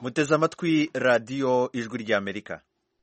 muteze amatwi radiyo ijwi ry'amerika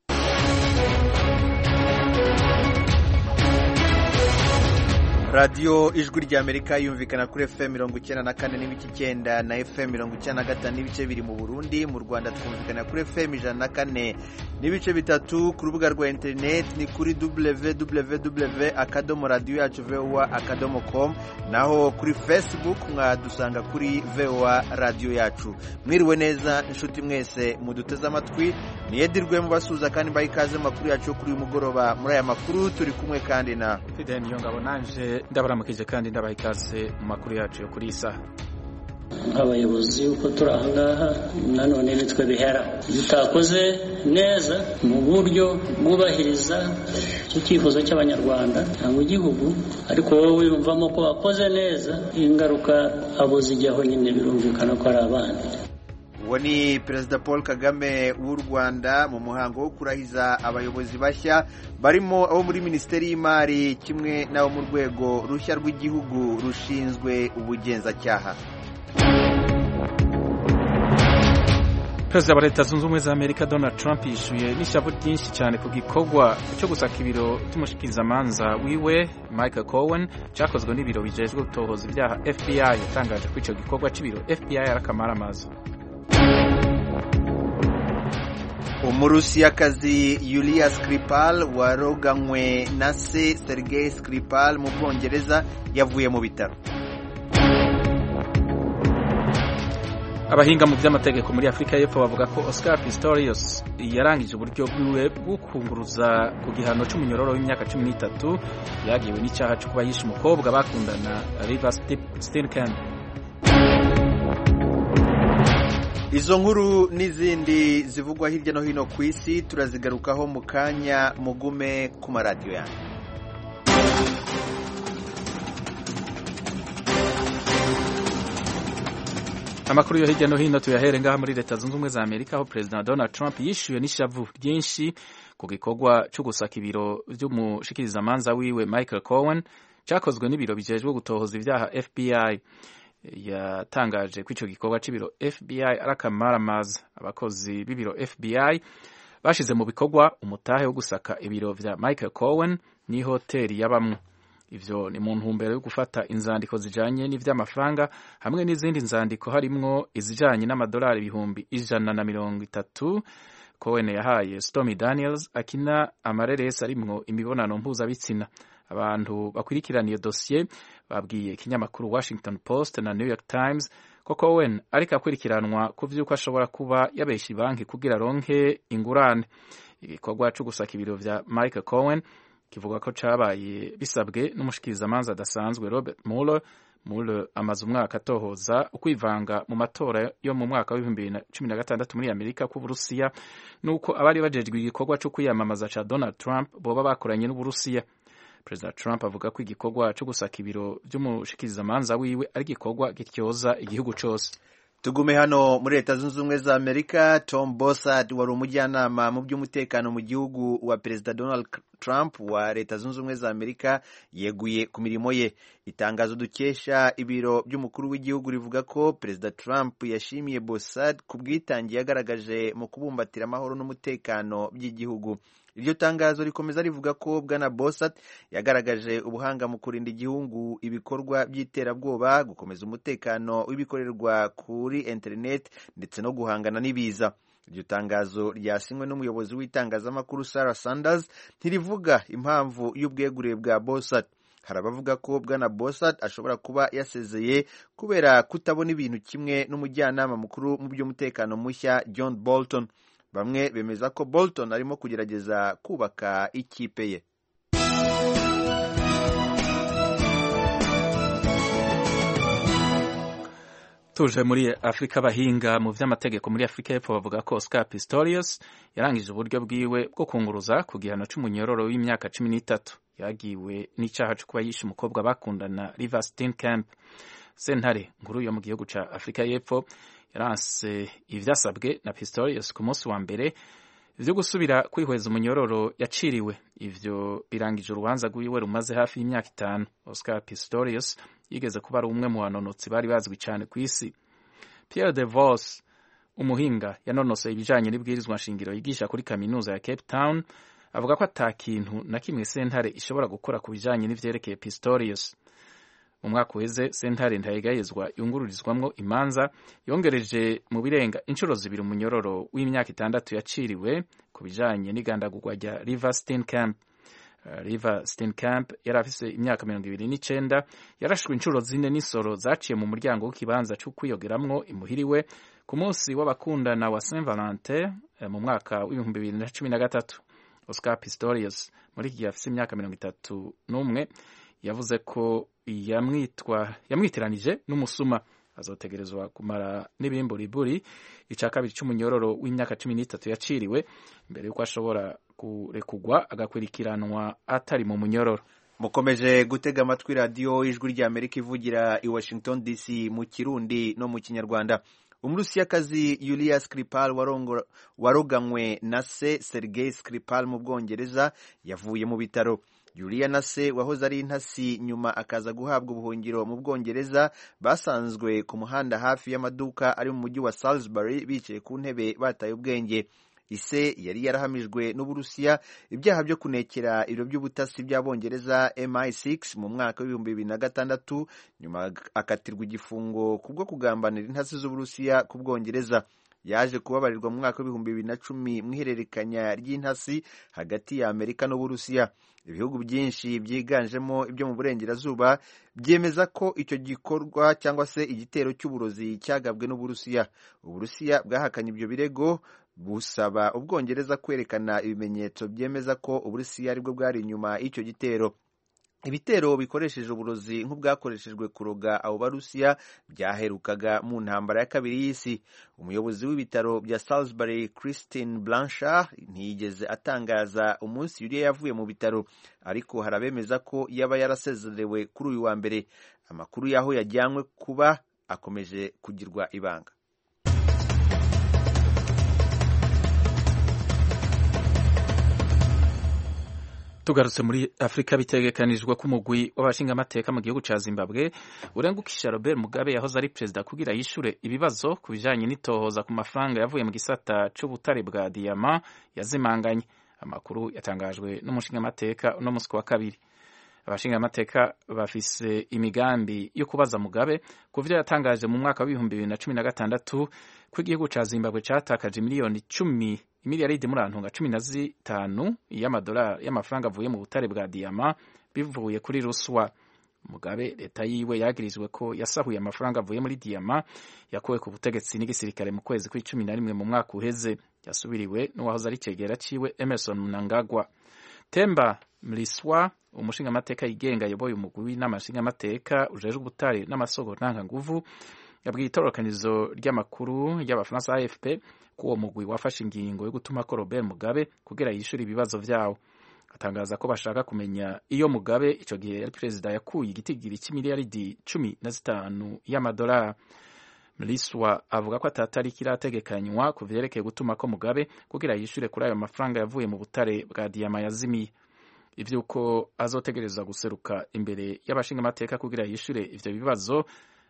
radiyo ijwi ry'amerika yumvikana kuri fm mirongo icyenda na kane n'ibice icyenda na fm mirongo icyenda na gatanu n'ibice biri mu burundi mu rwanda twumvikana kuri fm ijana na kane n'ibice bitatu ku rubuga rwa interineti ni kuri www akadomo radiyo yacu voa akadomo com naho kuri facebook mwadusanga kuri voa radiyo yacu mwiriwe neza inshuti mwese muduteze amatwi niyedirwe mubasuhuza kandi mbaha ikaze makuru yacu yo kuri uyu mugoroba muri aya makuru turi kumwe kandi na fideni niyo ngabo nanje ndabaramukije kandi ndabaha ikaze mu makuru yacu yo kuri iyi saha nk'abayobozi uko turi aha ngaha nanone nitwe bihera iyo utakoze neza mu buryo bwubahiriza icyifuzo cy'abanyarwanda cyangwa igihugu ariko wowe wiyumvamo ko wakoze neza ingaruka abo zijyaho nyine birumvikana ko ari abandi uwo ni perezida paul kagame w'u rwanda mu muhango wo kurahiza abayobozi bashya barimo abo muri minisiteri y'imari kimwe n'abo mu rwego rushya rw'igihugu rushinzwe ubugenzacyaha perezida wa leta zunze ubumwe za amerika donald trump yishyuye n'ishavu ryinshi cyane ku gikorwa cyo gusaka ibiro by'umushikirizamanza wiwe michael cohen cyakozwe n'ibiro bijejwe gutohoza ibyaha fbi yatangaje ko icyo gikorwa cy'ibiro fbi ari akamaramaza umurusiyakazi yulia skripal waroganywe na se sergei skripal mu bwongereza yavuye mu bitaro abahinga mu by'amategeko muri afurika y'epfo bavuga ko oscar pistorius yarangije uburyo bwiwe bwo kunguruza ku gihano cy'umunyororo w'imyaka cumi n'itatu yagiwe n'icyaha cyo kuba yishe umukobwa bakundana river stinken izo nkuru n'izindi zivugwa hirya no hino ku isi turazigarukaho mu kanya mugume ku maradiyo yanyu amakuru yo hirya no hino tuyahere ngaha muri leta zunze ubumwe za amerika aho perezida donald trump yishyuwe n'ishavu ryinshi ku gikorwa cyo gusaka ibiro by'umushikirizamanza wiwe michael cohen cyakozwe n'ibiro bijejwe gutohoza ibyaha fbi yatangaje ko icyo gikorwa cy'ibiro fbi ari akamaramaza abakozi b'ibiro fbi bashyize mu bikorwa umutahe wo gusaka ibiro bya michael cohen n'ihoteli yabamwe ivyo ni mu ntumbero yo gufata inzandiko zijanye n'ivy'amafaranga hamwe n'izindi nzandiko harimwo izijanye n'amadolari ibihumbi ijana na mirongo itatu Cohen yahaye Stormy Daniels akina amareresi arimwo imibonano mpuzabitsina abantu bakurikirana iyo dosiye babwiye ikinyamakuru Washington Post na New York Times ko Cohen ariko akurikiranwa ku vy'uko ashobora kuba yabesha banki kugira aronke ingurane igikorwa co gusaka ibiro vya Michael Cohen kivuga ko cabaye bisabwe n'umushikirizamanza adasanzwe Robert Mueller Mueller amaze umwaka atohoza ukwivanga mu matora yo mu mwaka w'ibihumbi bibiri na cumi na gatandatu muri Amerika k'Uburusiya nuko abari bajejwe igikorwa co kwiyamamaza ca Donald Trump boba bakoranye n'Uburusiya Perezida Trump avuga ko igikorwa co gusaka ibiro vy'umushikirizamanza wiwe ari igikorwa gityoza igihugu cose tugume hano muri leta zunze ubumwe za amerika tom bossard wari umujyanama mu by'umutekano mu gihugu wa perezida donald trump wa leta zunze ubumwe za amerika yeguye ku mirimo ye itangazo dukesha ibiro by'umukuru w'igihugu rivuga ko perezida trump yashimiye bossard ku bwitange yagaragaje mu kubumbatira amahoro n'umutekano by'igihugu iryo tangazo rikomeza rivuga ko bwana Bossat yagaragaje ubuhanga mu kurinda igihugu ibikorwa by'iterabwoba gukomeza umutekano w'ibikorerwa kuri interineti ndetse no guhangana n'ibiza iryo tangazo ryasinywe n'umuyobozi w'itangazamakuru Sarah Sanders ntirivuga impamvu y'ubwegure bwa Bossat hari abavuga ko bwana Bossat ashobora kuba yasezeye kubera kutabona ibintu kimwe n'umujyanama mukuru mu by'umutekano mushya John Bolton bamwe bemeza ko Bolton arimo kugerageza kubaka ikipe ye tuje muri afurika abahinga mu vy'amategeko muri afurika y'epfo bavuga ko oscar pistorius yarangije uburyo bwiwe bwo kunguruza ku gihano c'umunyororo w'imyaka cumi n'itatu yagiwe n'icaha co kuba yishe umukobwa bakundana river steenkamp sentare nkuru yo mu gihugu ca afurika y'epfo yaranse ivyasabwe na pistorius ku munsi wa mbere vyo gusubira kwihweza umunyororo yaciriwe ivyo birangije urubanza rwiwe rumaze hafi y'imyaka itanu oscar pistorius yigeze kuba ari umwe mu banonotsi bari bazwi cyane ku isi pierre de vos umuhinga yanonosoye ibijanye n'ibwirizwa nshingiro yigisha kuri kaminuza ya cape town avuga ko ata kintu na kimwe sentare ishobora gukora ku bijanye n'ivyerekeye pistorius mu mwaka uheze sentare ntayegayezwa yungururizwamwo imanza yongereje mu birenga inshuro zibiri umunyororo w'imyaka itandatu yaciriwe ku bijanye n'igandagurwa rya river steenkamp uh, river steenkamp yari afise imyaka mirongo ibiri n'icenda yarashwe inshuro zine n'isoro zaciye mu muryango w'ikibanza co kwiyogeramwo imuhiriwe ku munsi w'abakundana wa saint valentin uh, mu mwaka w'ibihumbi bibiri na cumi na gatatu oscar pistorius muri iki gihe afise imyaka mirongo itatu n'umwe yavuze ko yamwitwa yamwitiranije n'umusuma azotegerezwa kumara n'ibimburiburi ica kabiri c'umunyororo w'imyaka cumi n'itatu yaciriwe mbere y'uko ashobora kurekugwa agakurikiranwa atari mu munyororo mukomeje gutega amatwi radiyo ijwi ry'amerika ivugira i washington dc mu kirundi no mu kinyarwanda umurusiyakazi Yulia Skripal waroganywe na se Sergei Skripal mu Bwongereza yavuye mu bitaro Yulia na se wahoze ari intasi nyuma akaza guhabwa ubuhungiro mu Bwongereza basanzwe ku muhanda hafi y'amaduka ari mu mujyi wa Salisbury bicaye ku ntebe bataye ubwenge ise yari yarahamijwe n'uburusiya ibyaha byo kunekera ibiro by'ubutasi by'abongereza MI6 mu mwaka w'ibihumbi bibiri na gatandatu nyuma akatirwa igifungo kubwo kugambanira intasi z'uburusiya ku bwongereza yaje kubabarirwa mu mwaka w'ibihumbi bibiri na cumi mu ihererekanya ry'intasi hagati ya amerika n'uburusiya ibihugu byinshi byiganjemo ibyo mu burengerazuba byemeza ko icyo gikorwa cyangwa se igitero cy'uburozi cyagabwe n'uburusiya uburusiya bwahakanye ibyo birego busaba ubwongereza kwerekana ibimenyetso byemeza ko uburusiya aribwo bwari inyuma y'icyo gitero ibitero bikoresheje uburozi nk'ubwakoreshejwe kuroga abo barusiya byaherukaga mu ntambara ya kabiri y'isi umuyobozi w'ibitaro bya Salisbury Christine Blanchard ntiyigeze atangaza umunsi Yulia yavuye mu bitaro ariko hari abemeza ko yaba yarasezerewe kuri uyu wa mbere amakuru y'aho yajyanywe kuba akomeje kugirwa ibanga tugarutse muri afurika bitegekanijwe ko umugwi w'abashingamateka mu gihugu ca zimbabwe urengukisha robert mugabe yahoze ari perezida kugira yishure ibibazo ku bijanye n'itohoza ku mafaranga yavuye mu gisata c'ubutare bwa diyama yazimanganye amakuru yatangajwe n'umushingamateka uno musi wa kabiri abashingamateka bafise imigambi yo kubaza mugabe ku vyo yatangaje mu mwaka w'ibihumbi bibiri na cumi na gatandatu ko igihugu ca zimbabwe catakaje miliyoni cumi imiliyaridi muri antunga cumi na zitanu y'amadolari y'amafaranga avuye mu butare bwa diyama bivuye kuri ruswa mugabe leta yiwe yagirizwe ko yasahuye amafaranga avuye muri diyama yakuwe ku butegetsi n'igisirikare mu kwezi kw'icumi na rimwe mu mwaka uheze yasubiriwe n'uwahoze ari cegera ciwe emerson mnangagwa temba mliswa umushingamateka yigenga ayoboye umugwi w'inama nshingamateka ujejwe ubutare n'amasoko ntanganguvu yabwiye itororokanizo ry'amakuru ry'abafaransa afp ko uwo mugwi wafashe ingingo yo gutuma ko robert mugabe kugira yishyure ibibazo vyawo atangaza ko bashaka kumenya iyo mugabe ico gihe yari perezida yakuye igitigiri c'imiliyaridi cumi na zitanu y'amadolari mliswa avuga ko atatariki irategekanywa ku vyerekeye gutuma ko mugabe kugira yishyure kuri ayo mafaranga yavuye mu butare bwa diyama yazimiye ivyuko azotegerezwa guseruka imbere y'abashingamateka kugira yishyure ivyo bibazo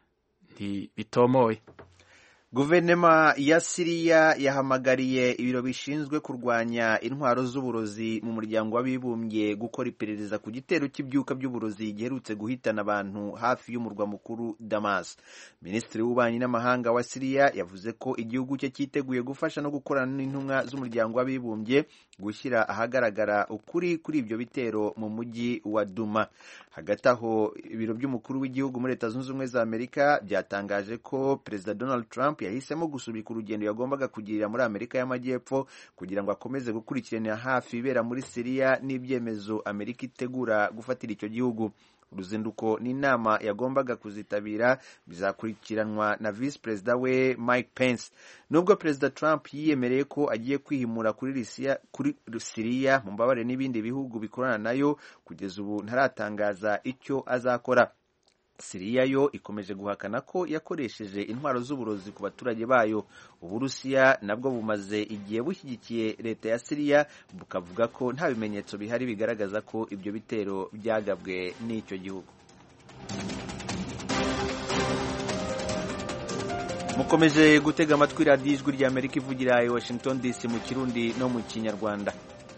ntibitomoye guverinoma ya siriya yahamagariye ibiro bishinzwe kurwanya intwaro z'uburozi mu muryango w'abibumbye gukora iperereza ku gitero cy'ibyuka by'uburozi giherutse guhitana abantu hafi y'umurwa mukuru damas minisitiri w'ububanyi n'amahanga wa siriya yavuze ko igihugu cye cyiteguye gufasha no gukorana n'intumwa z'umuryango w'abibumbye gushyira ahagaragara ukuri kuri ibyo bitero mu mujyi wa duma hagati aho ibiro by'umukuru w'igihugu muri leta zunze ubumwe za amerika byatangaje ko perezida donald trump yahisemo gusubika urugendo yagombaga kugirira muri amerika y'amajyepfo kugira ngo akomeze gukurikiranira hafi ibera muri siriya n'ibyemezo amerika itegura gufatira icyo gihugu uruzinduko n'inama yagombaga kuzitabira bizakurikiranwa na visi perezida we mike pence nubwo perezida trump yiyemereye ko agiye kwihimura kuri siriya mu mbabare n'ibindi bihugu bikorana nayo kugeza ubu ntaratangaza icyo azakora siriya yo ikomeje guhakana ko yakoresheje intwaro z'uburozi ku baturage bayo uburusiya nabwo bumaze igihe bushyigikiye leta ya siriya bukavuga ko nta bimenyetso bihari bigaragaza ko ibyo bitero byagabwe n'icyo gihugu mukomeje gutega amatwi radiyo ijwi rya amerika ivugira i washington dc mu kirundi no mu kinyarwanda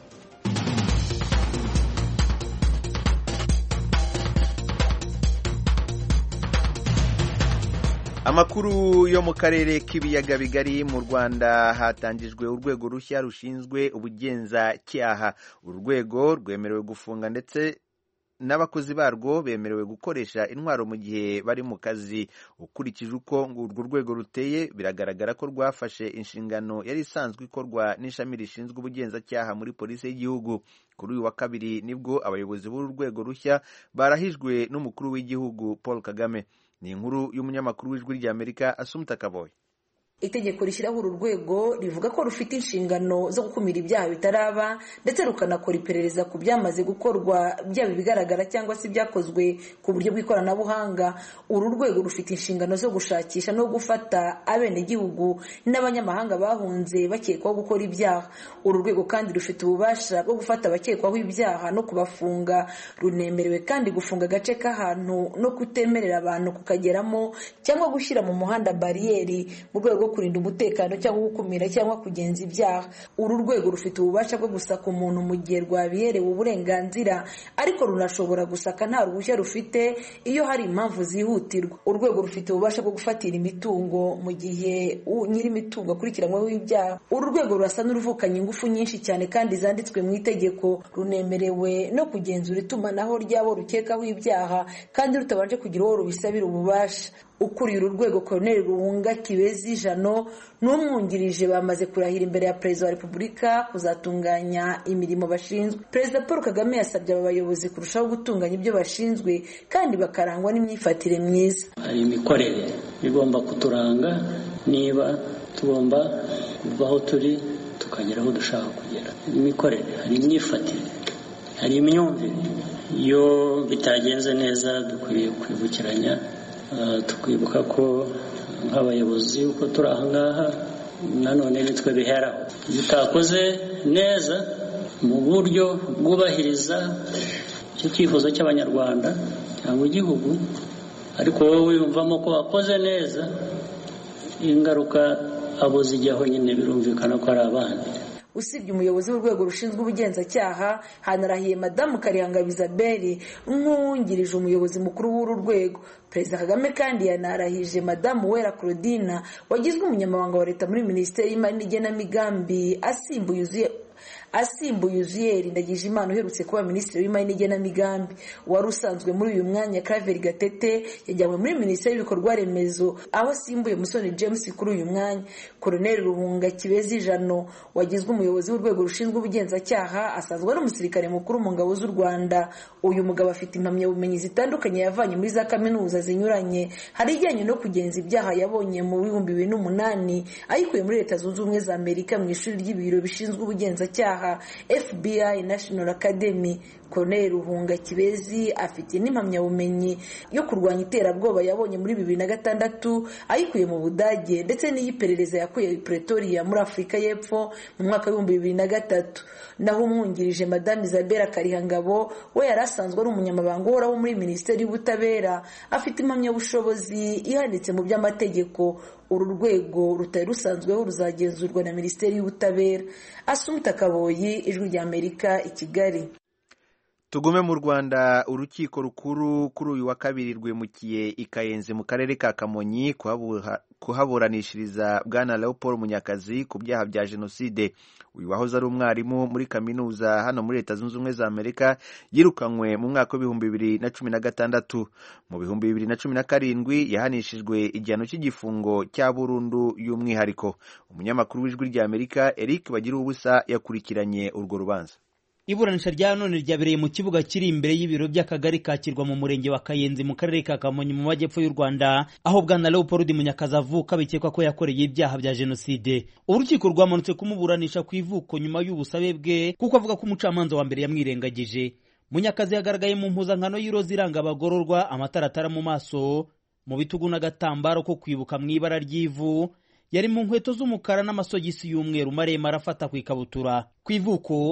amakuru yo mu karere k'ibiyaga bigari mu rwanda hatangijwe urwego rushya rushinzwe ubugenzacyaha uru rwego rwemerewe gufunga ndetse n'abakozi barwo bemerewe gukoresha intwaro mu gihe bari mu kazi ukurikije uko urwo rwego ruteye biragaragara ko rwafashe inshingano yari isanzwe ikorwa n'ishami rishinzwe ubugenzacyaha muri polisi y'igihugu kuri uyu wa kabiri nibwo abayobozi b'uru rwego rushya barahijwe n'umukuru w'igihugu paul kagame ni inkuru y'umunyamakuru w'ijwi ry'amerika asumuta kaboye itegeko rishyiraho uru rwego rivuga ko rufite inshingano zo gukumira ibyaha bitaraba ndetse rukanakora iperereza ku byamaze gukorwa byaba ibigaragara cyangwa se ibyakozwe ku buryo bw'ikoranabuhanga uru rwego rufite inshingano zo gushakisha no gufata abenegihugu n'abanyamahanga bahunze bakekwaho gukora ibyaha uru rwego kandi rufite ububasha bwo gufata abakekwaho ibyaha no kubafunga runemerewe kandi gufunga agace k'ahantu no kutemerera abantu kukageramo cyangwa gushyira mu muhanda bariyeri mu rwego kurinda umutekano cyangwa gukumira cyangwa kugenza ibyaha uru rwego rufite ububasha bwo gusaka umuntu mu gihe rwabiherewe uburenganzira ariko runashobora gusaka nta ruhushya rufite iyo hari impamvu zihutirwa urwego rufite ububasha bwo gufatira imitungo mu gihe nyir'imitungo akurikiranyweho ibyaha uru rwego rurasa n'uruvukanye ingufu nyinshi cyane kandi zanditswe mu itegeko runemerewe no kugenzura itumanaho ry'abo rukekaho ibyaha kandi rutabanje kugira uwo rubisabira ububasha ukuriye uru rwego koroneri ruhunga kibezi jano n'umwungirije bamaze kurahira imbere ya perezida wa repubulika kuzatunganya imirimo bashinzwe perezida paul kagame yasabye aba bayobozi kurushaho gutunganya ibyo bashinzwe kandi bakarangwa n'imyifatire myiza hari imikorere igomba kuturanga niba tugomba kuva aho turi tukagera aho dushaka kugera imikorere hari imyifatire hari imyumvire iyo bitagenze neza dukwiriye kwibukiranya tukwibuka ko nk'abayobozi uko turi aha ngaha nanone nitwe biheraho iyo utakoze neza mu buryo bwubahiriza icyo cyifuzo cy'abanyarwanda cyangwa igihugu ariko wowe wiyumvamo ko wakoze neza ingaruka abo zijyaho nyine birumvikana ko ari abandi usibye umuyobozi w'urwego rushinzwe ubugenzacyaha hanarahiye madamu karihanga isabelle nk'uwungirije umuyobozi mukuru w'uru rwego perezida kagame kandi yanarahije madamu wera claudina wagizwe umunyamabanga wa leta muri minisiteri y'imari n'igenamigambi asimbuye uzuye asimbuye uziyeri ndagije imana uherutse kuba minisitiri w'imari n'igenamigambi wari usanzwe muri uyu mwanya Claver gatete yajyanywe muri minisiteri y'ibikorwa remezo aho asimbuye musoni james kuri uyu mwanya koroneri ruhunga kibezi jano wagizwe umuyobozi w'urwego rushinzwe ubugenzacyaha asanzwe ari umusirikare mukuru mu ngabo z'u rwanda uyu mugabo afite impamyabumenyi zitandukanye yavanye muri za kaminuza zinyuranye hari ijyanye no kugenza ibyaha yabonye mu bihumbi bibiri n'umunani ayikuye muri leta zunze ubumwe za amerika mu ishuri ry'ibiro bishinzwe ubugenzacyaha fbi national academy Colonel ruhunga kibezi afite n'impamyabumenyi yo kurwanya iterabwoba yabonye muri bibiri na gatandatu ayikuye mu budage ndetse n'iy'iperereza yakuye pretoria muri afurika y'epfo mu mwaka w'ibihumbi bibiri na gatatu naho umwungirije madame isabella karihangabo we yari asanzwe ari umunyamabanga uhoraho muri minisiteri y'ubutabera afite impamyabushobozi ihanitse mu by'amategeko uru rwego rutari rusanzweho ruzagenzurwa na minisiteri y'ubutabera asumta kaboyi ijwi rya amerika i kigali tugume mu rwanda urukiko rukuru kuri uyu wa kabiri rwimukiye i kayenzi mu karere ka kamonyi kuhaburanishiriza bwana leopold munyakazi ku byaha bya jenoside uyu wahoze ari umwarimu muri kaminuza hano muri leta zunze ubumwe za amerika yirukanywe mu mwaka w'ibihumbi bibiri na cumi na gatandatu mu bihumbi bibiri na cumi na karindwi yahanishijwe igihano cy'igifungo cya burundu y'umwihariko umunyamakuru w'ijwi rya amerika eric bagira ubusa yakurikiranye urwo rubanza iburanisha rya none ryabereye mu kibuga kiri imbere y'ibiro by'akagari kakirwa mu murenge wa kayenzi mu karere ka kamonyi mu majyepfo y'u rwanda aho bwana leopold munyakazi avuka bikekwa ko yakoreye ibyaha bya jenoside urukiko rwamanutse kumuburanisha ku ivuko nyuma y'ubusabe bwe kuko avuga ko umucamanza wa mbere yamwirengagije munyakazi yagaragaye mu mpuzankano y'iroza iranga abagororwa amataratara mu maso mu bitugu n'agatambaro ko kwibuka mu ibara ry'ivu yari mu nkweto z'umukara n'amasogisi y'umweru maremare afata ku ikabutura ku ivuko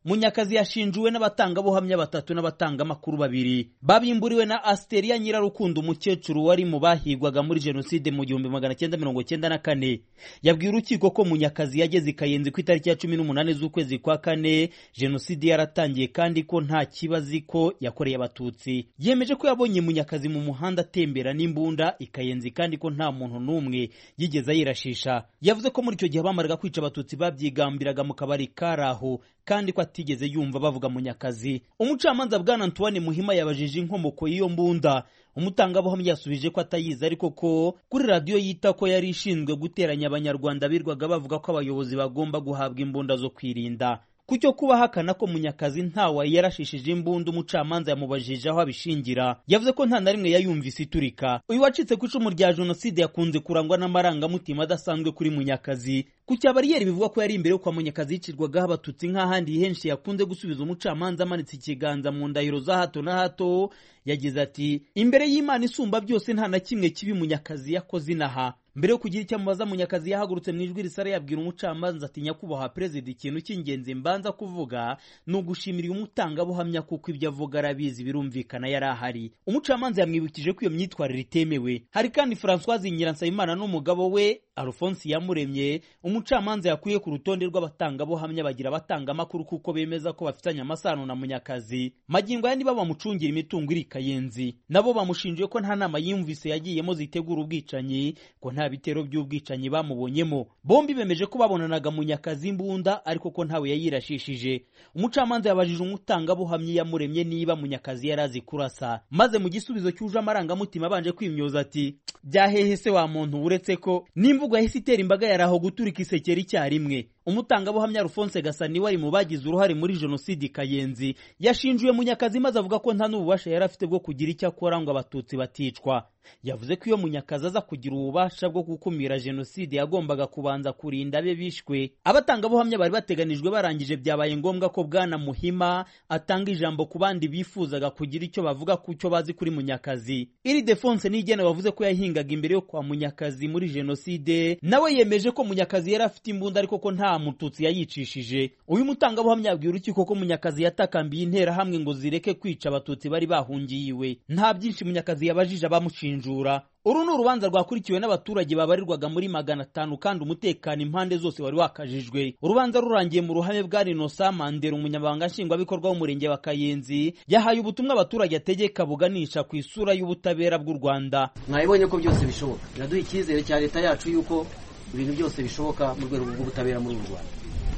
munyakazi yashinjuwe n'abatangabuhamya batatu n'abatangamakuru babiri babimburiwe na asiteria nyirarukundo umukecuru wari mu bahigwaga muri jenoside mu gihumbi magana cyenda mirongo cyenda na kane yabwiye urukiko ko munyakazi yageze i kayenzi ku itariki ya cumi n'umunani z'ukwezi kwa kane jenoside yaratangiye kandi ko nta kibazo ko yakoreye abatutsi yemeje ko yabonye munyakazi mu muhanda atembera n'imbunda i kayenzi kandi ko nta muntu n'umwe yigeze ayirashisha yavuze ko muri icyo gihe bamaraga kwica abatutsi babyigambiraga mu kabari kari aho kandi ko atigeze yumva bavuga munyakazi umucamanza bwana antoine muhima yabajije inkomoko y'iyo mbunda umutangabuhamya yasubije ko atayizi ariko ko kuri radiyo yita ko yari ishinzwe guteranya abanyarwanda birwaga bavuga ko abayobozi bagomba guhabwa imbunda zo kwirinda ku cyo kuba ahakana ko munyakazi ntawe yarashishije imbunda umucamanza yamubajije aho abishingira yavuze ko nta na rimwe yayumvise iturika uyu wacitse ku icumu rya jenoside yakunze kurangwa n'amarangamutima adasanzwe kuri munyakazi ku cya bariyeri bivuga ko yari imbere yo kwa munyakazi yicirwagaho abatutsi nk'ahandi henshi yakunze gusubiza umucamanza amanitse ikiganza mu ndahiro za hato na hato yagize ati imbere y'imana isumba byose nta na kimwe kibi munyakazi yakoze inaha mbere yo kugira icyo amubaza munyakazi yahagurutse mu ijwi risara yabwira umucamanza ati nyakubahwa perezida ikintu cy'ingenzi mbanza kuvuga ni ugushimira uyu mutangabuhamya kuko ibyo avuga arabizi birumvikana yari ahari umucamanza yamwibukije ko iyo myitwarire itemewe hari kandi francoise nyiransabimana n'umugabo we alphonse yamuremye umucamanza yakuye ku rutonde rw'abatangabuhamya bagira abatangamakuru kuko bemeza ko bafitanye amasano na munyakazi magingo aya niba bamucungira imitungo iri kayenzi nabo bamushinjiye ko nta nama yumvise yagiyemo zitegura ubwicanyi ko nta bitero by'ubwicanyi bamubonyemo bombi bemeje ko babonanaga munyakazi imbunda ariko ko ntawe yayirashishije umucamanza yabajije umutangabuhamya yamuremye niba munyakazi yari azi kurasa maze mu gisubizo cyuje amarangamutima abanje kwimyoza ati byahehe se wa muntu uretse ko n'imvugo yahise itera imbaga yari aho guturika isekera icyarimwe umutangabuhamya Alphonse Gasani wari mu bagize uruhare muri jenoside Kayenzi yashinjuye Munyakazi maze avuga ko nta n'ububasha yari afite bwo kugira icyo akora ngo abatutsi baticwa yavuze ko iyo Munyakazi aza kugira ububasha bwo gukumira jenoside yagombaga kubanza kurinda abe bishwe abatangabuhamya bari bateganijwe barangije byabaye ngombwa ko bwana Muhima atanga ijambo ku bandi bifuzaga kugira icyo bavuga ku cyo bazi kuri Munyakazi iri Defonse Nigena wavuze ko yahingaga imbere yo kwa Munyakazi muri jenoside nawe yemeje ko Munyakazi yari afite imbunda ariko ko nta mututsi yayicishije uyu mutangabuhamya yabwiye urukiko ko munyakazi yatakambiye interahamwe ngo zireke kwica abatutsi bari bahungiye iwe nta byinshi munyakazi yabajije abamushinjura uru ni urubanza rwakurikiwe n'abaturage babarirwaga muri magana atanu kandi umutekano impande zose wari wakajijwe urubanza rurangiye mu ruhame bwa rinosa mandera umunyamabanga nshingwabikorwa w'umurenge wa kayenzi yahaye ubutumwa abaturage ategeka buganisha ku isura y'ubutabera bw'u rwanda mwabibonye ko byose bishoboka biraduha icyizere cya leta yacu yuko ibintu byose bishoboka mu rwego rw'ubutabera muri uru rwanda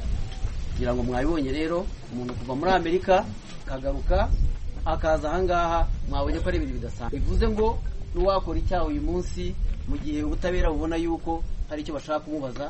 kugira ngo mwabibonye rero umuntu kuva muri amerika akagaruka akaza ahangaha mwabonye ko ari ibintu bidasanzwe bivuze ngo n'uwakora icyaha uyu munsi mu gihe ubutabera bubona yuko hari icyo bashaka kumubaza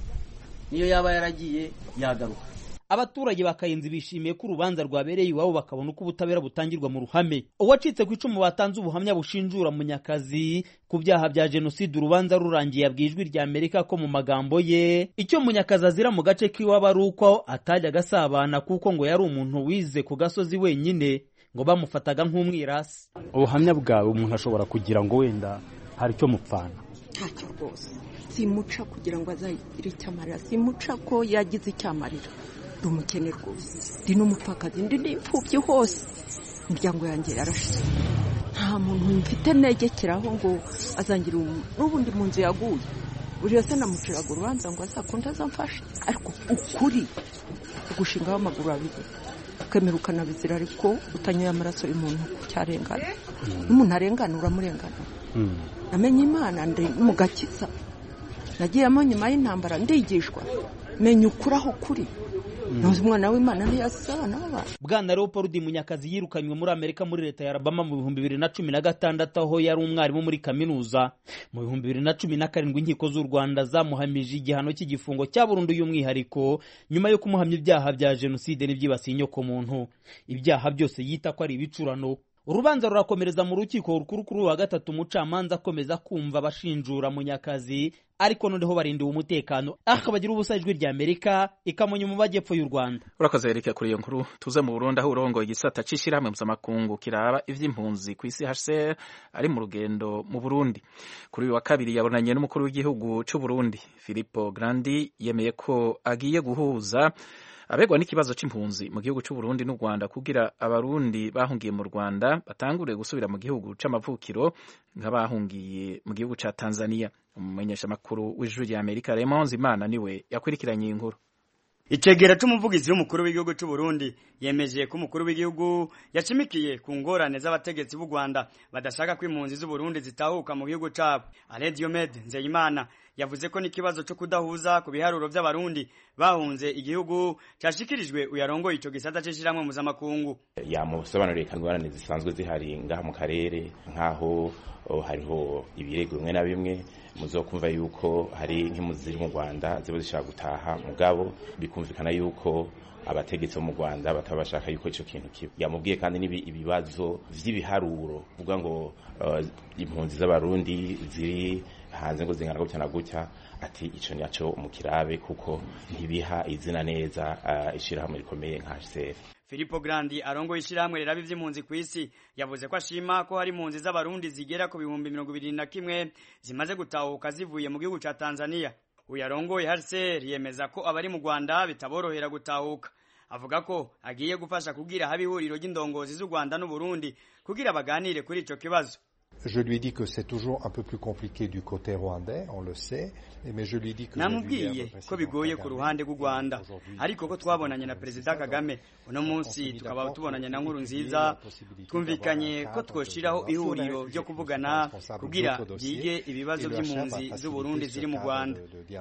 niyo yaba yaragiye yagaruka abaturage bakayenzi bishimiye ko urubanza rwabereye iwabo bakabona uko ubutabera butangirwa mu ruhame uwacitse ku icumu batanze ubuhamya bushinjura munyakazi ku byaha bya jenoside urubanza rurangiye yabwiye ijwi rya amerika ko mu magambo ye icyo munyakazi azira mu gace k'iwabo ari uko atajyaga asabana kuko ngo yari umuntu wize ku gasozi wenyine ngo bamufataga nk'umwirasi ubuhamya bwawe umuntu ashobora kugira ngo wenda hari icyo mupfana ntacyo rwose simuca kugira ngo azagire icyo amarira simuca ko yagize icyo amarira ndi umukene rwose ndi n'umupfakazi ndi n'imfubyi hose imiryango yanjye yarashize nta muntu mfite negekeraho ngo azangira n'ubundi mu nzu yaguye buri wese namuciraga urubanza ngo azakunde azamfashe ariko ukuri ugushingaho amaguru abiri ukemera ukanabizira ariko utanyoye amaraso y'umuntu cyarengana n'umuntu arengana uramurengana namenye imana ndi mu gakiza nagiyemo nyuma y'intambara ndigishwa menya ukuri aho kuri ntuzi umwana w'imana ntiyasize abana b'abantu bwana leopold munyakazi yirukanywe muri amerika muri leta ya alabama mu bihumbi bibiri na cumi na gatandatu aho yari umwarimu muri kaminuza mu bihumbi bibiri na cumi na karindwi inkiko z'u rwanda zamuhamije igihano cy'igifungo cya burundu y'umwihariko nyuma yo kumuhamya ibyaha bya jenoside n'ibyibasiye inyokomuntu ibyaha byose yita ko ari ibicurano urubanza rurakomereza mu rukiko rukuru kuri wa gatatu umucamanza akomeza kumva abashinjura munyakazi ariko noneho barindiwe umutekano aha bagira ubusa ijwi rya amerika ikamunya mu majyepfo y'u rwanda urakoze erike kuri iyo nkuru tuze mu burundi aho urongoye igisata c'ishirahamwe mpuzamakungu kiraba ivy'impunzi ku isi hcr ari mu rugendo mu burundi kuri uyu wa kabiri yabonanye n'umukuru w'igihugu c'u burundi filipo grandi yemeye ko agiye guhuza abegwa n'ikibazo c'impunzi mu gihugu c'u Burundi n'u Rwanda kugira abarundi bahungiye mu Rwanda batangure gusubira mu gihugu c'amavukiro nk'abahungiye mu gihugu ca Tanzania umumenyeshamakuru w'ijwi rya Amerika Raymond Zimana niwe yakurikiranye inkuru Icegera c'umuvugizi w'umukuru w'igihugu c'u Burundi yemeje ko umukuru w'igihugu yashimikiye ku ngorane z'abategetsi b'u Rwanda badashaka ko impunzi z'u Burundi zitahuka mu gihugu cabo. Alain Diomede Nzeyimana yavuze ko n'ikibazo cyo kudahuza ku biharuro by'abarundi bahunze igihugu cyashikirijwe uyarongoye ico gisata c'ishiramwe mpuzamakungu. Yamusobanuriye ko ingorane zisanzwe zihari ngaha mu karere nk'aho hariho ibirego bimwe na bimwe muzokumva yuko hari nk'impunzi ziri mu Rwanda ziba zishaka gutaha mugabo bikumvikana yuko abategetsi bo mu Rwanda bataba bashaka yuko ico kintu kiba yamubwiye kandi nibi ibibazo vy'ibiharuro kuvuga ngo uh, impunzi z'abarundi ziri hanze ngo zingana gutya na gutya ati ico nyaco umukirabe kuko ntibiha izina neza uh, ishirahamwe rikomeye nka HCR Filippo Grandi arongoye ishyirahamwe rirabi vy'impunzi ku isi yavuze ko ashima ko hari impunzi z'abarundi zigera ku bihumbi mirongo ibiri na kimwe zimaze gutahuka zivuye mu gihugu ca Tanzania uyu arongoye HCR yemeza ko abari mu Rwanda bitaborohera gutahuka avuga ko agiye gufasha kugira haba ihuriro ry'indongozi z'u Rwanda n'u Burundi kugira baganire kuri ico kibazo Je lui dis que c'est toujours un peu plus compliqué du côté rwandais, on le sait, mais je lui dis que namubwiye ko bigoye ku ruhande rw'u Rwanda ariko ko twabonanye na Perezida Kagame uno munsi tukaba tubonanye na nkuru nziza twumvikanye ko twoshiraho ihuriro ryo kuvugana kugira byige ibibazo by'impunzi z'u Burundi ziri mu Rwanda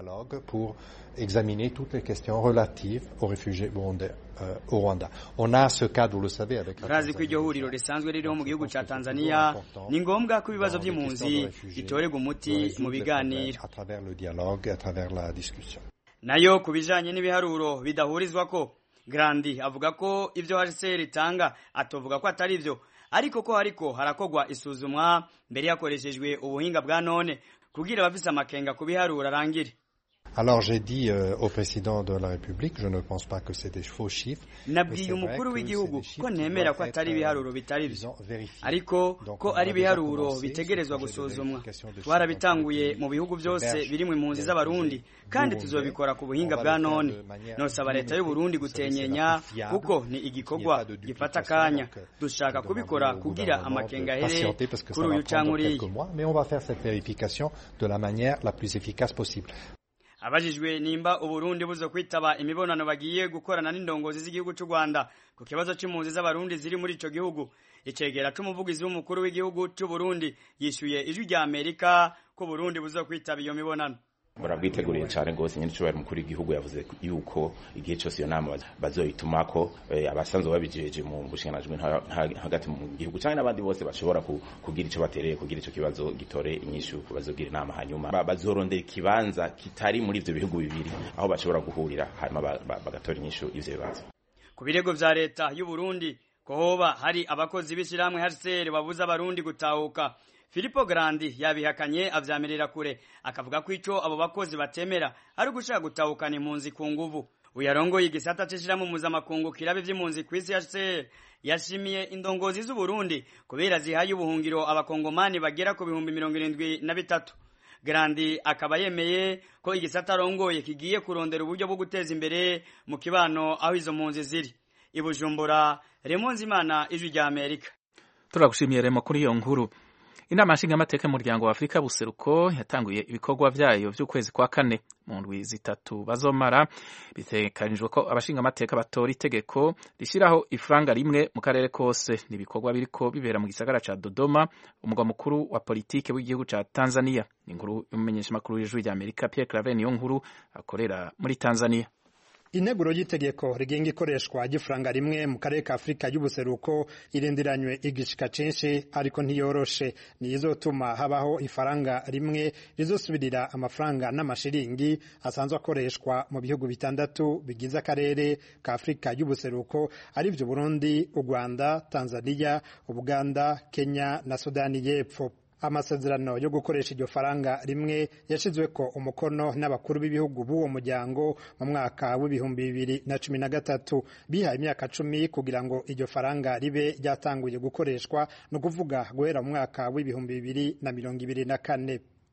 pour examiner toutes les questions relatives aux réfugiés burundais euh, au Rwanda. On a ce cadre, vous le savez, avec la Urazi ko iryo huriro risanzwe ririho mu gihugu ca Tanzania ni ngombwa ko ibibazo by'impunzi bitorerwa umuti mu biganiro à travers le dialogue, à travers la discussion. nayo ku bijanye n'ibiharuro bidahurizwa ko Grandi avuga ko ivyo HCR itanga atovuga ko atari vyo ariko ko hariko harakogwa isuzumwa mbere yakoreshejwe ubuhinga bwa none kugira abafise amakenga ku biharuro arangire Alors j'ai dit euh, au président de la République, je ne pense pas que c'est des faux chiffres. nabwiye umukuru w'igihugu ko ntemera ko atari ibiharuro bitari byo ariko ko ari ibiharuro bitegerezwa gusuzumwa twarabitanguye mu bihugu byose birimo impunzi z'abarundi kandi tuzobikora ku buhinga bwa none nosaba leta y'u Burundi gutenyenya kuko ni igikorwa gifata akanya dushaka kubikora kugira amakenga ahere kuri uyu canke uriya Mais on va faire cette vérification de la manière la plus efficace possible. abajijwe nimba uburundi buzo kwitaba imibonano bagiye gukorana n'indongozi z'igihugu cy'u Rwanda ku kibazo c'impunzi z'abarundi ziri muri ico gihugu icegera c'umuvugizi w'umukuru w'igihugu cy'u Burundi yishuye ijwi rya Amerika ko Burundi buzo kwitaba iyo mibonano barabwiteguriye cyane rwose nyine icyo mukuru w'igihugu yavuze yuko igihe cyose iyo nama bazoyitumako abasanzwe babijeje mu bushinganajwi hagati mu gihugu cyangwa n'abandi bose bashobora kugira icyo batereye kugira icyo kibazo gitore inyishu bazogira inama hanyuma bazorondera ikibanza kitari muri ibyo bihugu bibiri aho bashobora guhurira hanyuma bagatora inyishu y'ivyo bibazo ku birego vya leta y'u Burundi ko hoba hari abakozi b'ishyirahamwe HCR babuza abarundi gutahuka Filippo Grandi yabihakanye avyamirira kure akavuga ko ico abo bakozi batemera ari gushaka gutahukana impunzi ku nguvu uyarongoye igisata c'ishirahamwe mpuzamakungu kirabe vy'impunzi kw'isi HCR yashimiye indongozi z'u Burundi kubera zihaye ubuhungiro abakongomani bagera ku bihumbi mirongo irindwi na bitatu Grandi akaba yemeye ko igisata arongoye kigiye kurondera uburyo bwo guteza imbere mu kibano aho izo mpunzi ziri ibujumbura Remonzi Imana ijwi rya Amerika turagushimiye Remo kuri iyo nkuru inama nshingamateka y'umuryango wa afurika buseruko yatanguye ibikorwa vyayo vy'ukwezi kwa kane mu ndwi zitatu bazomara bitegekanijwe ko abashingamateka batora itegeko rishyiraho ifaranga rimwe mu karere kose ni ibikorwa biriko bibera mu gisagara ca dodoma umugwa mukuru wa politike w'igihugu ca tanzania ni inkuru y'umumenyeshamakuru w'ijwi rya amerika pierre claver niyo nkuru akorera muri tanzania integuro y'itegeko rigenga ikoreshwa ry'ifaranga rimwe mu karere ka afurika y'ubuseruko irindiranywe igishika cinshi ariko ntiyoroshe niyizotuma habaho ifaranga rimwe rizosubirira amafaranga n'amashiringi asanzwe akoreshwa mu bihugu bitandatu bigize akarere ka afurika y'ubuseruko arivyo burundi u rwanda tanzania ubuganda kenya na sudani y'epfo amasezerano yo gukoresha iryo faranga rimwe yashizweko umukono n'abakuru b'ibihugu b'uwo muryango mu mwaka w'ibihumbi bibiri na cumi na gatatu bihaye imyaka cumi kugira ngo iryo faranga ribe ryatanguye gukoreshwa ni ukuvuga guhera mu mwaka w'ibihumbi bibiri na mirongo ibiri na kane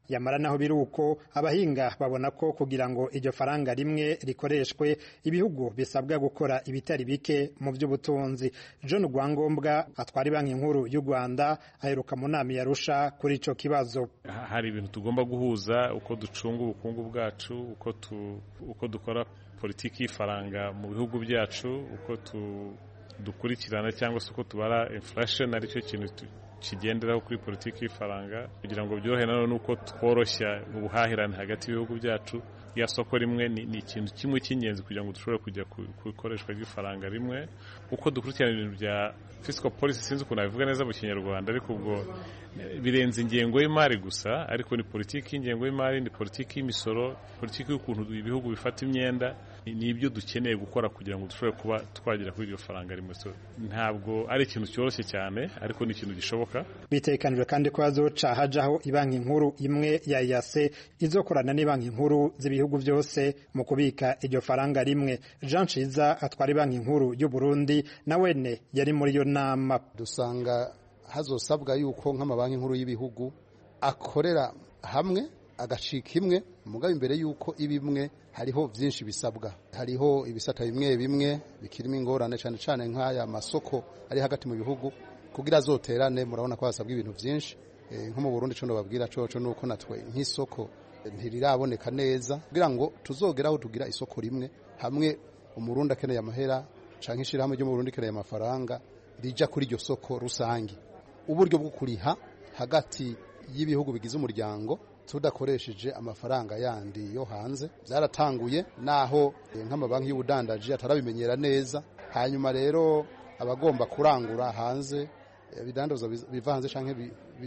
yamara naho biri uko abahinga babona ko kugira ngo iryo faranga rimwe rikoreshwe ibihugu bisabwa gukora ibitari bike mu by'ubutunzi john rwangombwa atwara banki nkuru y'u rwanda aheruka mu nama yarusha kuri icyo kibazo hari ibintu tugomba guhuza uko ducunga ubukungu bwacu uko tu, uko dukora politiki y'ifaranga mu bihugu byacu uko tu, dukurikirana cyangwa se uko tubara inflation aricyo kintu kigenderaho kuri politiki y'ifaranga kugira ngo byorohe nanone nuko tworoshya ubuhahirane hagati y'ibihugu byacu ya soko rimwe ni, ni ikintu kimwe cy'ingenzi kugira ngo dushobore kujya ku ikoreshwa ry'ifaranga rimwe uko dukurikirana ibintu bya fiscal policy sinzi ukuntu nabivuga neza mu kinyarwanda ariko ubwo birenze ingengo y'imari gusa ariko ni politiki y'ingengo y'imari ni politiki y'imisoro politiki y'ukuntu ibihugu bifata imyenda ni ibyo dukeneye gukora kugira ngo dushobore kuba twagera kuri iryo faranga rimwe ntabwo ari ikintu cyoroshye cyane ariko ni ikintu gishoboka bitekanijwe kandi ko hazoca hajaho ibanki nkuru imwe ya yase izokorana n'ibanki nkuru z'ibihugu byose mu kubika iryo faranga rimwe jean ciza atwara ibanki nkuru y'u burundi na wene yari muri iyo nama dusanga hazosabwa yuko nk'amabanki nkuru y'ibihugu akorera hamwe agacika imwe mugabo imbere y'uko iba imwe hariho byinshi bisabwa hariho ibisata bimwe bimwe bikirimo ingorane cyane cyane nk'aya masoko ari hagati mu bihugu kugira azoterane murabona ko hasabwa ibintu byinshi nko mu burundi cyo babwira coco ni uko natwe nk'isoko ntiriraboneka neza kugira ngo tuzogeraho tugira isoko rimwe hamwe umurundi akeneye amahera cyangwa ishyirahamwe ryo mu burundi ikeneye amafaranga rija kuri iryo soko rusange uburyo bwo kuriha hagati y'ibihugu bigize umuryango tudakoresheje amafaranga yandi yo hanze byaratanguye naho nk'amabanki y'ubudandaji atarabimenyera neza hanyuma rero abagomba kurangura hanze ibidandaza biva hanze cyangwa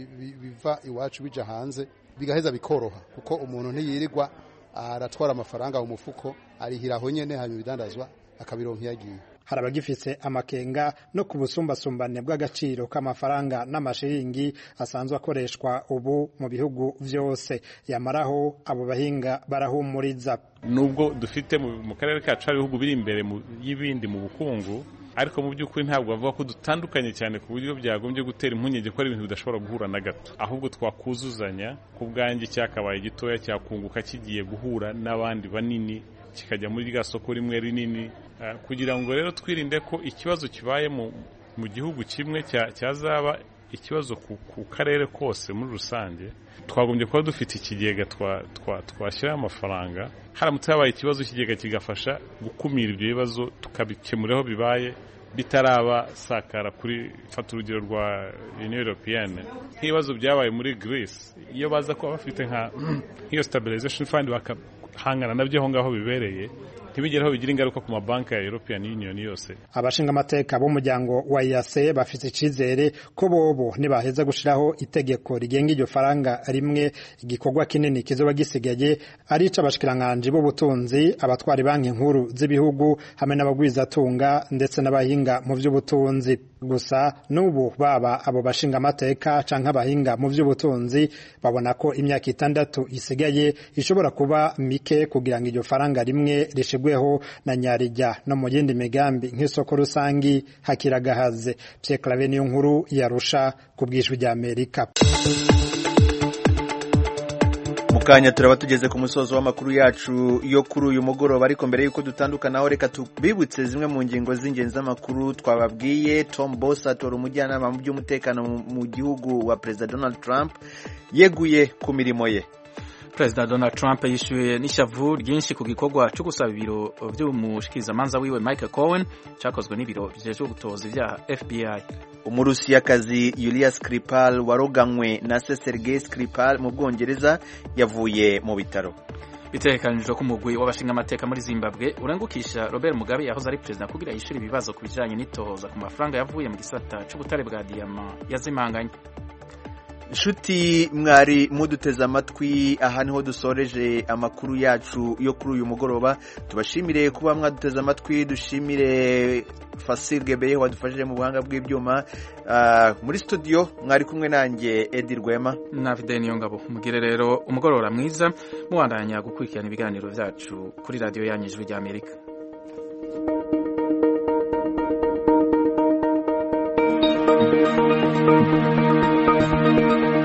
biva iwacu bija hanze bigaheza bikoroha kuko umuntu ntiyirirwa aratwara amafaranga mu mufuko arihiraho nyene hanyuma ibidandazwa akabironka iyo agiye hari abagifise amakenga no ku busumbasumbane bw'agaciro k'amafaranga n'amashiringi asanzwe akoreshwa ubu mu bihugu byose yamaraho abo bahinga barahumuriza nubwo dufite mu karere kacu hari ibihugu biri imbere y'ibindi mu bukungu ariko mu by'ukuri ntabwo bavuga ko dutandukanye cyane ku buryo byagombye gutera impungenge ko ari ibintu bidashobora guhura na gato ahubwo twakuzuzanya ku bwanjye cyakabaye gitoya cyakunguka kigiye guhura n'abandi banini kikajya muri rya soko rimwe rinini kugira ngo rero twirinde ko ikibazo kibaye mu gihugu kimwe cyazaba ikibazo ku karere kose muri rusange twagombye kuba dufite ikigega twashyiraho amafaranga haramutse habaye ikibazo ikigega kigafasha gukumira ibyo bibazo tukabikemura aho bibaye bitaraba sakara kuri fata urugero rwa union européenne nk'ibibazo byabaye muri Greece iyo baza kuba bafite nka nk'iyo stabilization fund bakahangana nabyo aho ngaho bibereye ntibigeraho bigira ingaruka ku mabanki ya European Union yose abashinga amateka b'umuryango wa IAC bafite icizere ko bobo nibaheza gushiraho itegeko rigenga iryo faranga rimwe igikorwa kinini kizoba gisigaye ari ic'abashikiranganje b'ubutunzi abatwara banki nkuru z'ibihugu hamwe n'abagwizatunga ndetse n'abahinga mu by'ubutunzi gusa n'ubu baba abo bashinga amateka canke abahinga mu by'ubutunzi babona ko imyaka itandatu isigaye ishobora kuba mike kugira ngo iryo faranga rimwe rishigweho na nyarijya no mu yindi migambi nk'isoko rusangi hakiragahaze Pierre Claver niyo nkuru yarusha ku bwishwi rya Amerika kanya turaba tugeze ku musozo w'amakuru yacu yo kuri uyu mugoroba ariko mbere y'uko dutandukanaho reka tubibutse zimwe mu ngingo z'ingenzi z'amakuru twababwiye tom boss atora umujyanama mu by'umutekano mu gihugu wa perezida donald trump yeguye ku mirimo ye perezida donald trump yishyuye n'ishavu ryinshi ku gikorwa cyo gusaba ibiro by'umushikirizamanza wiwe michael cohen cyakozwe n'ibiro bijejwe gutoza ibyaha fbi umurusiyakazi yulia skripal waroganywe na se sergei skripal mu bwongereza yavuye mu bitaro bitegekanijwe ko umugwi w'abashingamateka muri zimbabwe urengukisha robert mugabe yahoze ari perezida kugira yishyure ibibazo ku bijyanye n'itohoza ku mafaranga yavuye mu gisata cy'ubutare bwa diyama yazimanganye inshuti mwari muduteze amatwi aha niho dusoreje amakuru yacu yo kuri uyu mugoroba tubashimire kuba mwaduteze amatwi dushimire Fasil Gebeye wadufashije mu buhanga bw'ibyuma muri studio mwari kumwe nanjye Edi Rwema na Fidel Niyongabo mugire rero umugoroba mwiza mubandanya gukurikirana ibiganiro byacu kuri radiyo yanyu ijwi rya Amerika Thank you.